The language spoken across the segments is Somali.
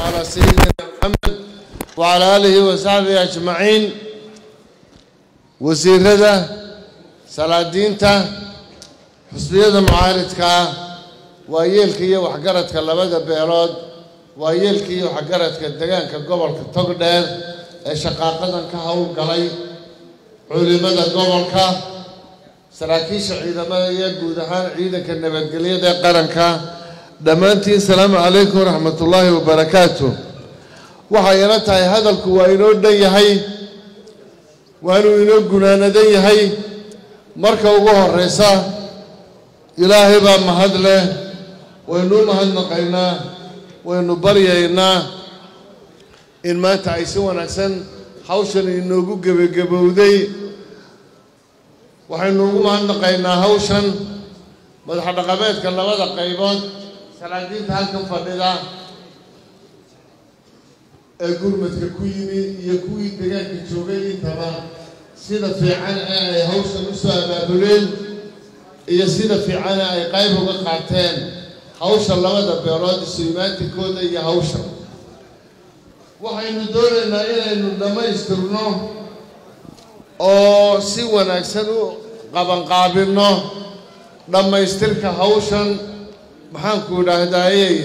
على سيدنا محمد وعلى آله وصحبه أجمعين wasiirada salaadiinta xusbiyada mucaaridka ah waa yeelka iyo waxgaradka labada beelood waa yeelka iyo waxgaradka degaanka gobolka togdheer ee shaqaaqadan ka howlgalay culimada gobolka saraakiisha ciidamada iyo guud ahaan ciidanka nabadgelyada ee qaranka dhammaantiin salaamu calaykum waraxmatullaahi wabarakaatu waxay ila tahay hadalku waa inoo dhan yahay waanuu inoo gunaanadan yahay marka ugu horeysa ilaahay baa mahad leh waynu u mahadnaqaynaa waynu baryaynaa in maanta ay si wanaagsan hawshan inoogu gebagabowday waxaynu ugu mahadnaqaynaa hawshan madaxa dhaqameedka labada qaybood salaadiinta halkan fadhida ee gurmadka ku yimi iyo kuwii degaanka joogay intaba sida fiican ee ay hawshan u soo abaabuleen iyo sida fiican ee ay qayb uga qaateen hawsha labada beelood isu-imaatikooda iyo hawsha waxaynu doonaynaa inaynu dhammaystirno oo si wanaagsan u qabanqaabinno dhammaystirka hawshan maxaanku idhaahdayey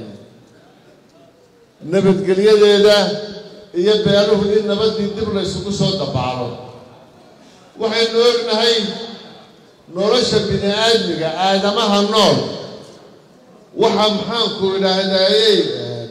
nabadgelyadeeda iyo beeluhu in nabadii dib laysugu soo dabaalo waxaynu ognahay nolosha bini aadmiga aadamaha nool waxaa maxaanku idhaahdayey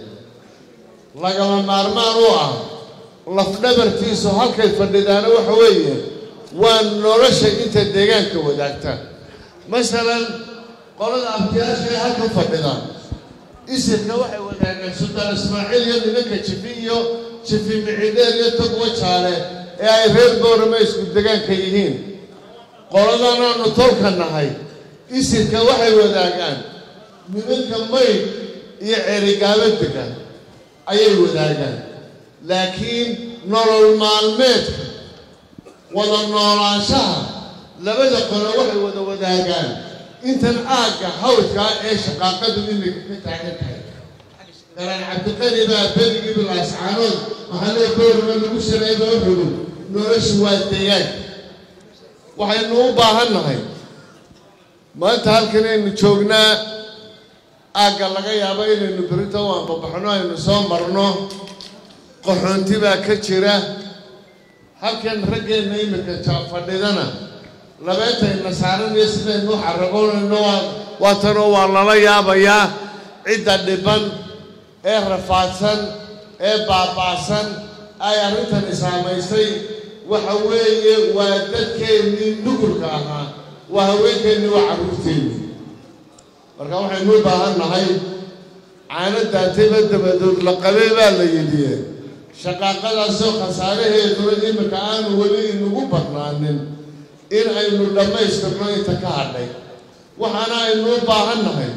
lagama maarmaan u ah lafdhabartiisu halkay fadhidaana waxa weeye waa nolosha inta deegaanka wadaagta masalan qolada abtiyaasha ee halka fadhida isirka waxay wadaagaan sultaan ismaaciil iyo nimanka jifi iyo jifi micidheer iyo togwa jaale ee ay reer boorama isku degaanka yihiin qoladan aanu tolka nahay isirka waxay wadaagaan nimanka mayd iyo cerigaabo degan ayay wadaagaan laakiin nolol maalmeedka wada noolaanshaha labada qolo waxay wada wadaagaan intan aagga hawdkaa ee shaqaaqadu imika ka taagan tahay galaan cabdiqani baa berigii bilaascaanood maxalee boorama lagu sameeyba wuxugu noloshu waa deegaan waxaynu u baahan nahay maanta halkan aynu joognaa aagga laga yaabo inaynu berito waan babaxno aynu soo marno qaxoonti baa ka jira halkan raggeenna imika fadhidana labeentayna saaraniyo sidaynu u xaragoonayno waa tanoo waa lala yaabayaa cidda dhiban ee rafaadsan ee baaba'san ay arrintani saamaysay waxa weeye waa dadkeennii nugulka ahaa waa haweenkeennii waa carruurteennii marka waxaynu u baahan nahay caano daatayba dabadood la qabay baa la yidhi shaqaaqadaasoo khasaaraheeduna iminka aanu weli inugu badnaanin in aynu dhammaystirno inta ka hadhay waxaana aynu u baahan nahay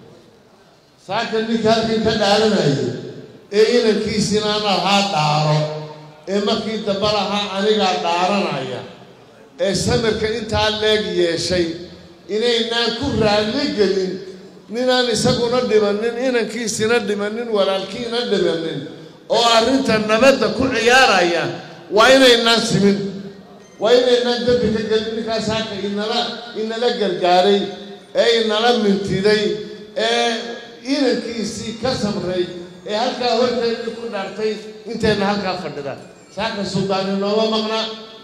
saaka ninka halkan ka dhaaranayay ee inankiisina lahaa dhaaro ee markii dambe lahaa anigaa dhaaranaya ee samirka intaa leeg yeeshay inaynaan ku raalli gelin ninaan isaguna dhimanin inankiisina dhimanin walaalkiina dhimanin oo arrinta nabadda ku ciyaaraya waa inaynaan simin waa inaynaan dembi ka gelin ninkaas halka inala inala gargaaray ee inala mintiday ee inankiisii ka samray ee halkaa horteedii ku dhaartay intayna halkaa fadhida saaka suldaani nooma maqna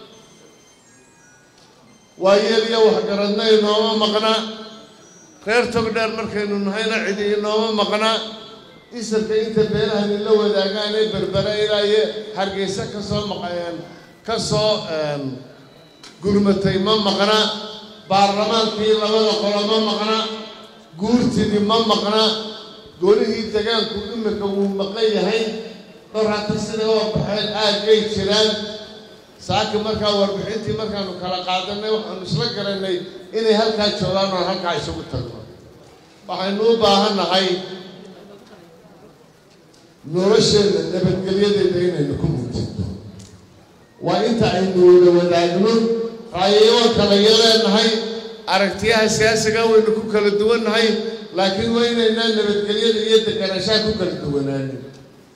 waa yeel iyo waxgaradna inooma maqna reer togdheer markaynu nahayna cidi inooma maqna isirka inta beelahani la wadaagaan ee berbera ilaaye hargeysa ka soo maqayeen ka soo gurmatay ma maqna baarlamaankii labada qolo ma maqna guurtidii ma maqna golihii degaanku imika wuu maqan yahay dhorhata sida waa baxeen aaggay jiraan saaki markaa warbixintii markaanu kala qaadanay waxaanu isla garanay inay halkaa joogaan oon halkaa isugu tagno waxaynu u baahan nahay nolosheenna nabadgelyadeeda inaynu ku muujinto waa inta aynu wada wadaagno raayayoon kala yaleenahay aragtiyaha siyaasiga waynu ku kala duwannahay laakiin waa inaynaan nabadgelyada iyo deganaanshaha ku kala duwanaanin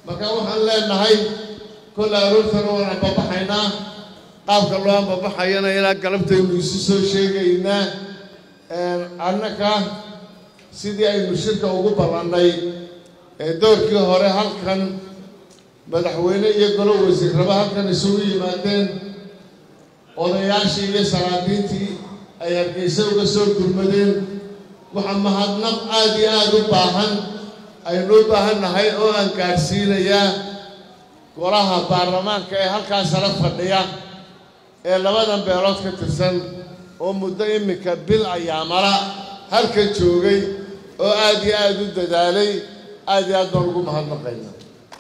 marka waxaan leenahay kolle aroortana waan ambabaxaynaa qaabka loo ambabaxayana ilaa galabtaynu isu soo sheegaynaa annaka sidii aynu shirka ugu ballannay ee doorkii hore halkan madaxweyne iyo golo wasiirraba halkan isugu yimaadeen odayaashii iyo salaadiintii ay hargeysa uga soo gurmadeen waxaa mahadnaq aada iyo aada u baahan aynu u baahan nahay oo aan gaadhsiinayaa golaha baarlamaanka ee halkaa sare fadhiya ee labadan beelood ka tirsan oo muddo iminka bil ayaamala halka joogay oo aada iyo aada u dadaalay aada iyo aad baan ugu mahadnaqayna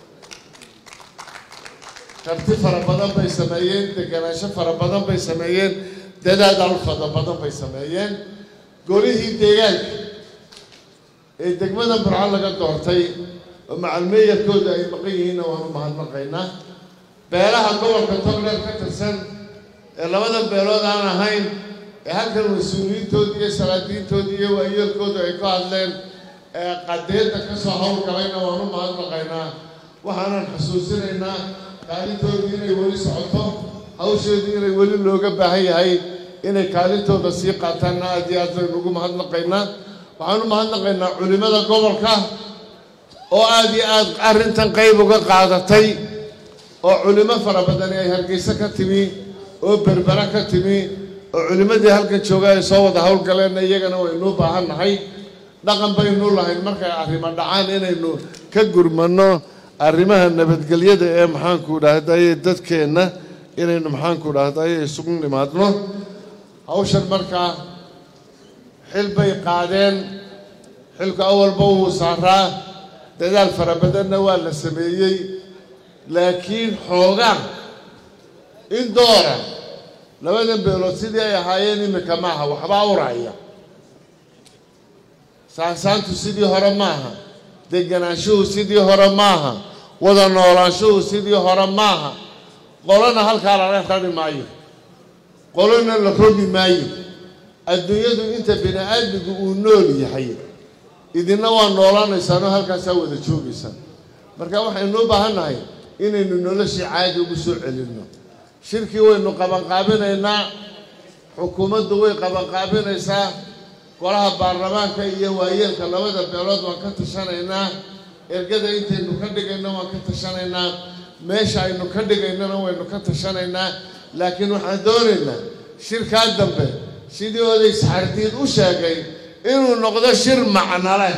karti fara badan bay sameeyeen deganaansho fara badan bay sameeyeen dadaal fara badan bay sameeyeen golihii deegaanka ee degmada burco laga doortay oo macalmeeyarkooda ay maqan yihiinna waan u mahadnaqaynaa beelaha gobolka togdheer ka tirsan ee labadan beelood aan ahayn ee halkan mas-uuliyiintoodii iyo salaadiintoodii iyo waayeelkooda ay ka hadleen ee qadeedda ka soo howlgalayna waan u mahadnaqaynaa waxaanan xusuusinaynaa kaalintoodii inay weli socoto hawsheedii inay weli looga baahan yahay inay kaalintooda sii qaataanna aad iyo aad baynu ugu mahadnaqaynaa waxaan u mahadnaqaynaa culimmada gobolka oo aada iyo aada arrintan qayb uga qaadatay oo culimo fara badani ay hargeysa ka timi oo berbera ka timi oo culimmadii halkan jooga ay soo wada howlgaleenna iyagana waynuu baahan nahay dhaqan baynu lahayn markay arrimo dhacaan inaynu ka gurmanno arrimaha nabadgelyada ee maxaanku dhahdaye dadkeenna inaynu maxaanku dhahdaye isugu nimaadno hawshan markaa xil bay qaadeen xilku awalba wuu saaraa dadaal fara badanna waa la sameeyey laakiin xoogaan in doora labadan beelood sidii ay ahaayeen iminka maaha waxbaa uraya saansaantu sidii hore maaha deganaanshuhu sidii hore maaha wada noolaanshuhu sidii hore maaha qolona halkaa lala rari maayo qolona la rogi maayo adduunyadu inta bini aadmigu uu nool yahay idinna waa noolaanaysaanoo halkaasaa wada joogaysaan marka waxaynu u baahan nahay inaynu noloshii caadi ugu soo celinno shirkii waynu qabanqaabinaynaa xukuumaddu way qabanqaabinaysaa golaha baarlamaanka iyo waayeelka labada beelood waan ka tashanaynaa ergada intaynu ka dhigayno waan ka tashanaynaa meesha aynu ka dhigaynona waynu ka tashanaynaa laakiin waxaan doonaynaa shirkaa dambe sidii oday saxardiid u sheegay inuu noqdo shir macno leh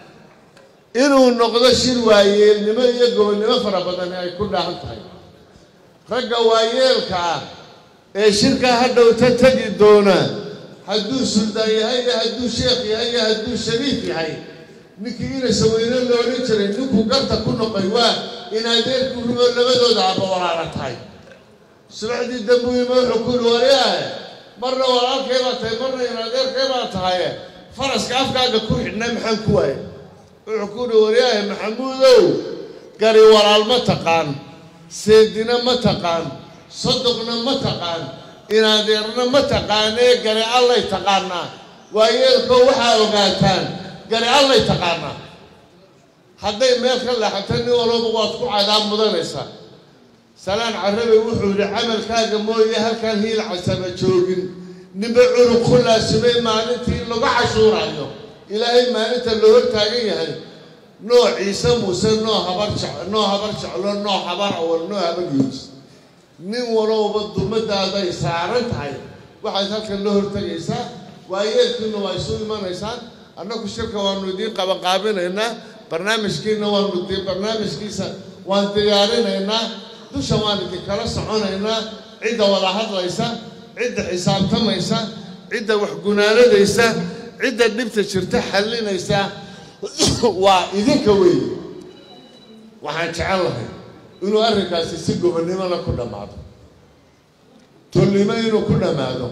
inuu noqdo shir waayeelnimo iyo gobonnimo fara badani ay ku dhaahan tahay ragga waayeelka ah ee shirkaa hadhowta tegi doona hadduu suldaan yahay iyo hadduu sheekh yahay iyo hadduu shariif yahay ninkii inaysa weyne la odhan jiray ninkuu garta ku noqoy waa in adeerku rumo labadooda aba walaala tahay subaxdii dambuima wuxuu ku yidhi waryahe marna walaalkay baa tahay marna in adeerkay baa tahaye faraska afkaaga ku xidhnay maxaan ku waaye wuxuu ku yidhi waryahe maxamuudow gari walaal ma taqaan seedina ma taqaan sodoqna ma taqaan inadeerna ma taqaanee gari allay taqaanaa waayeelkoo waxaa ogaataan gari allay taqaanaa hadday meel ka leexato nin walba waad ku cadaab mudanaysaa salaan carabi wuxuu yidhi camalkaaga mooye halkaan hiil casaba joogin ninba cunug ku laasimay maalintii lagu cashuurayo ilaahay maalinta loo hortaagan yahay noo ciise muuse noo habar jec noo habar jeclo noo habar awal noo habar yuus nin walowba dummadaaday saaran tahay waxaad halkan la hortegaysaa waayeelkiina waa isu imanaysaan annagu shirka waanu idiin qabanqaabinaynaa barnaamijkiina waanu barnaamijkiisa waan diyaarinaynaa dusha waan idinkala soconaynaa cidda wada hadlaysa cidda xisaabtamaysa cidda waxgunaanadaysa cidda dhibta jirta xallinaysa waa idinka weeye waxaan jecel lahay inuu arrinkaasi si gobonnimona ku dhammaado tolnimo inuu ku dhammaado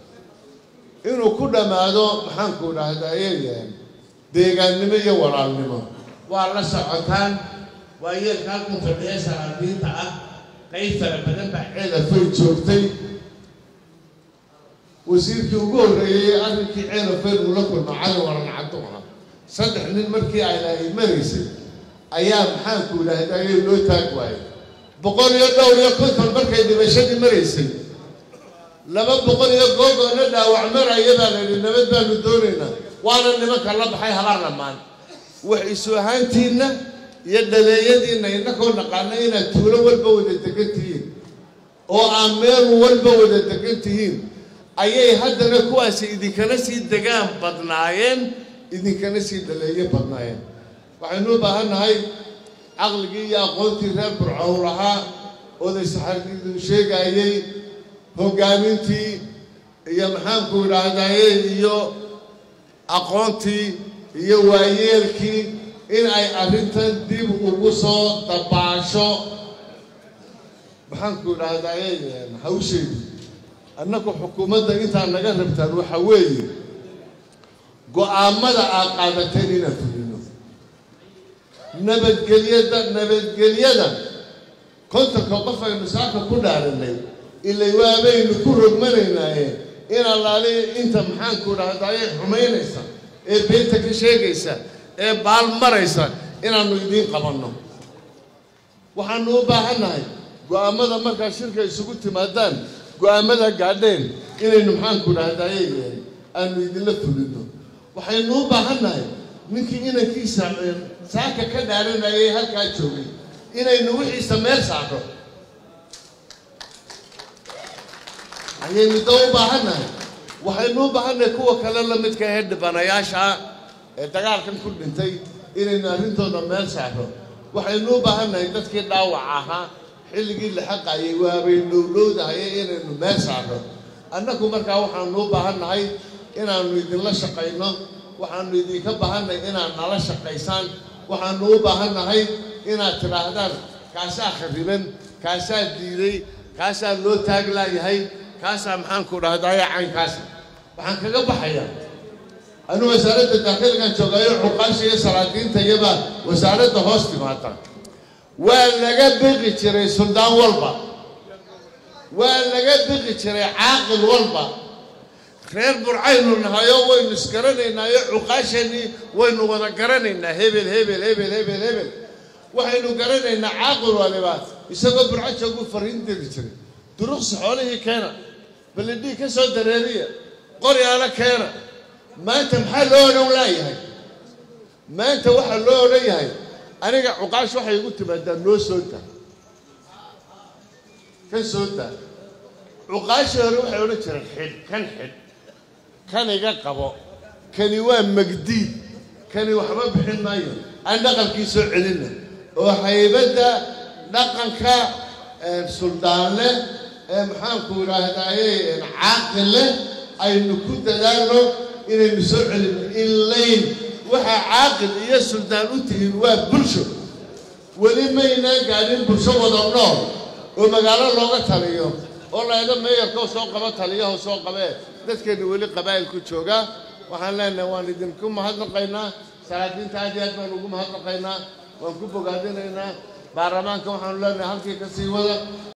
inuu ku dhammaado maxaanku dhahdaa eeyahan deegaannimo iyo walaalnimo waa la socotaan waa yeelka halkan fadhiya salaadiinta ah qayb fara badan baa ceelafay joogtay wasiirkii ugu horreeyey arrinkii ceelafay uu la kulma cali waran cabdu ahaa saddex nin markii ay ay maraysay ayaa maxaanku idhaahdaye loo taag waayay boqol iyo dhowr iyo konton markay dhimashadii maraysay laba boqol iyo googoona dhaawac maraya baa la yidhi nabad baanu doonaynaa waana nimanka la baxay habar dhammaan wax isu ahaantiinna iyo dhaleeyadiinna innakoo naqaana inaad tuulo walba wada degan tihiin oo aan meel walba wada degan tihiin ayay haddana kuwaasi idinkana sii degaan badnaayeen idinkana sii dhaleeyo badnaayeen waxaynu u baahan nahay caqligii iyo aqoontii reer burcow lahaa oday saxardiidu sheegaayey hoggaamintii iyo maxaanku idhaahdaye iyo aqoontii iyo waayeelkii in ay arrintan dib ugu soo dabaasho maxaanku idhaahdaye hawsheedu annagu xukuumadda intaa naga rabtaan waxa weeye go-aamada aad qaadateen inaan fulino nabadgelyada nabadgelyada kontonka qof aynu saaka ku dhaaranay ilay waabaynu ku rogmanaynaaye in allaali inta maxaanku idhaahdaye xumaynaysa ee beenta ka sheegaysa ee baal maraysa inaannu idiin qabanno waxaanu u baahannahay go-aamada markaa shirka isugu timaadaan go-aamada gaadheen inaynu maxaanku idhaahdaye aanu idinla fulino waxaynu u baahannahay ninkii inankiisa saaka ka dhaaranayay halkaa joogay inaynu wixiisa meel saarno ayaynu da u baahannahay waxaynu u baahannahay kuwa kale la midka ee dhibanayaasha ee dagaalkan ku dhintay inaynu arrintooda meel saarno waxaynu u baahannahay dadkii dhaawac ahaa xilligii la xaqayay waabay dhowdhowdahayay inaynu meel saarno annagu markaa waxaanu u baahannahay inaannu idinla shaqayno waxaanu idinka baahannahay inaad nala shaqaysaan waxaanu u baahannahay inaad tidhaahdaan kaasaa khariban kaasaa diiday kaasaa loo taag laayahay kaasaa maxaanku dhahdaye caynkaasa waxaan kaga baxayaa anuu wasaaradda daakiligan joogayo cuqaasha iyo salaadiinta iyabaa wasaaradda hoos timaada waa laga biqi jiray suldaan walba waa laga biqi jiray caaqil walba reer burcaynu nahayo waynu isgaranaynaayo cuqaashanii waynu wada garanaynaa hebel hebel hebel hebel hebel waxaynu garanaynaa caaqil waliba isagoo burco joogu fariin diri jiray duruqsi xoolihii keena balidhii ka soo dareeriya qoryaala keena maanta maxaa loo odhan laayahay maanta waxaa loo odhan yahay aniga cuqaash waxay igu timaadaa noo soo daa ka soo daa cuqaashii hore waxay odhan jireen xidh kan xidh kan iga qabo kani waa magdiid kani waxba bixin maayo aan dhaqankii soo celinna oo haybadda dhaqanka suldaanle ee maxaanku idhaahdaaye caaqille aynu ku dadaalno inaynu soo celinno ilayn waxaa caaqil iyo suldaan u tihiin waa bulsho weli maynaan gaadhin bulsho wada nool oo magaalo looga taliyo oo laydha meeyarkoo soo qabo taliyaho soo qabee dadkeenu weli qabaa'ilku joogaa waxaan leenahay waan idinku mahadnaqaynaa salaadiinta aad iyo aad baan ugu mahadnaqaynaa waan ku bogaadinaynaa baarlamaanka waxaanu leenahay halkii ka sii wada